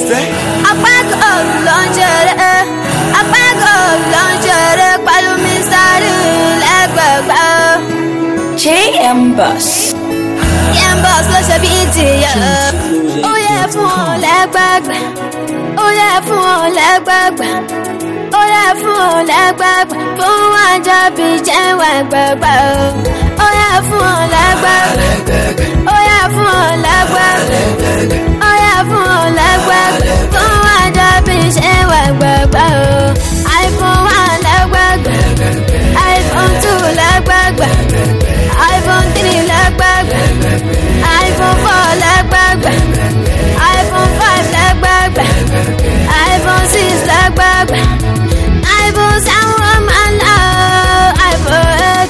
Bọ̀sẹ̀. apákò ló ń ṣeré apákò ló ń ṣeré pẹ̀lú mísárì lẹ́gbẹ̀gbẹ́. JM Bus. yẹn bọ́s ló ṣe bíi tìyẹ. ó yẹ fún ọ lẹ́gbẹ̀gbẹ́ ó yẹ fún ọ lẹ́gbẹ̀gbẹ́ ó yẹ fún ọ lẹ́gbẹ̀gbẹ́ fún wájà bíi jẹ́wọ̀ ẹgbẹ̀gbẹ́ ó yẹ fún ọ lẹ́gbẹ̀gbẹ́ ó yẹ fún ọ lẹ́gbẹ̀gbẹ́ ó yẹ fún ọ lẹ́gbẹ̀gbẹ́ fún wájà bíi jẹ́wọ̀ ẹgbẹ̀gbẹ́ iphone one lẹ́gbẹ̀gbẹ́ iphone two lẹ́gbẹ̀gbẹ́ iphone three lẹ́gbẹ̀gbẹ́ iphone four lẹ́gbẹ̀gbẹ́ iphone five lẹ́gbẹ̀gbẹ́ iphone six lẹ́gbẹ̀gbẹ́ iphone seven wọ́n máa ń lọ iphone eight.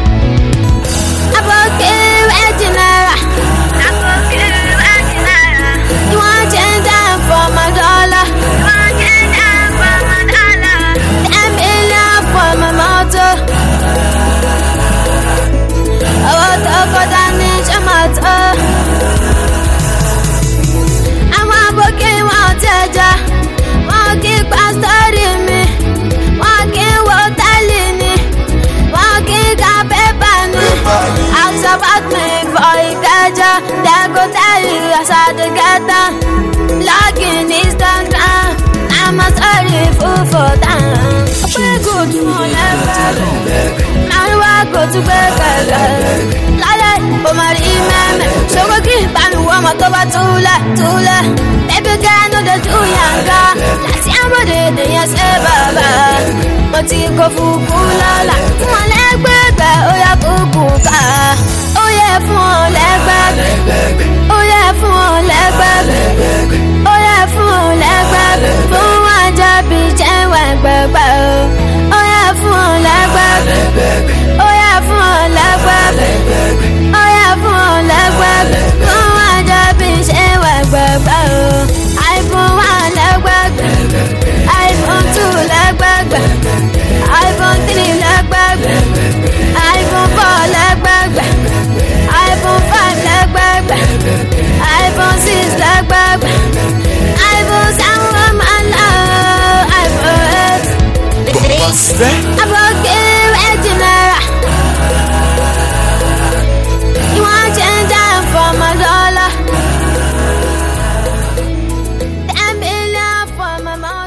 Aboki eighty naira. Aboki eighty naira. You wan change am for my dollar. You wan change am for my dollar. Ten million for my motor. Owó tó kọjá ní ṣọ́mọ̀tò. Àwọn aboki wọn tẹja. Wọ́n kí pásítọ́rì mi. Wọ́n kí wo tálì ni. Wọ́n kí ka pépà ni. Ask about me for Ikeja. They go tell you as I dey get down. Log in Instagram. I'm a story full for time. Pé good fún lẹ́gbẹ̀ẹ́. Máa ń wá kó tún gbé kẹ̀kẹ́. Lálẹ́ o máa rí mẹ́mẹ́. Ṣòro kí ìbánu wọ ọmọ tó bá túlẹ̀ túlẹ̀. Baby girl no dey do yanga. Láti àmọ́dé ènìyàn ṣe bàbá. Mo ti kó fúkú lọ́la. Fún ọ lẹ́gbẹ̀gbẹ̀ ó yẹ kúkú ká. Ó yẹ fún ọ lẹ́gbẹ̀gbẹ̀. Ó yẹ fún ọ lẹ́gbẹ̀gbẹ̀. Ó yẹ fún ọ lẹ́gbẹ̀gbẹ̀. Fún wájà bí jẹ́wọ̀ ẹgbẹ̀gbẹ̀ o. Ó yẹ fún ọ lẹ́gbẹ̀gbẹ̀. Ó yẹ fún ọ lẹ́gbẹ̀gbẹ̀. Ó yẹ fún ọ lẹ́gbẹ̀gbẹ̀. Fún wájà bí jẹ́wọ̀ ẹgbẹ̀gbẹ̀ o. iPhone one lẹ́gbẹ̀gbẹ̀. iPhone two lẹ́gbẹ̀gbẹ̀. iPhone three lẹ́gbẹ̀gbẹ̀. iPhone four lẹ́gbẹ̀gbẹ̀. iPhone five lẹ́gbẹ̀gbẹ̀. iPhone six lẹ́gbẹ̀gbẹ̀. iPhone seven wọ́n máa ń lọ iPhone eight. Bọ̀sẹ̀.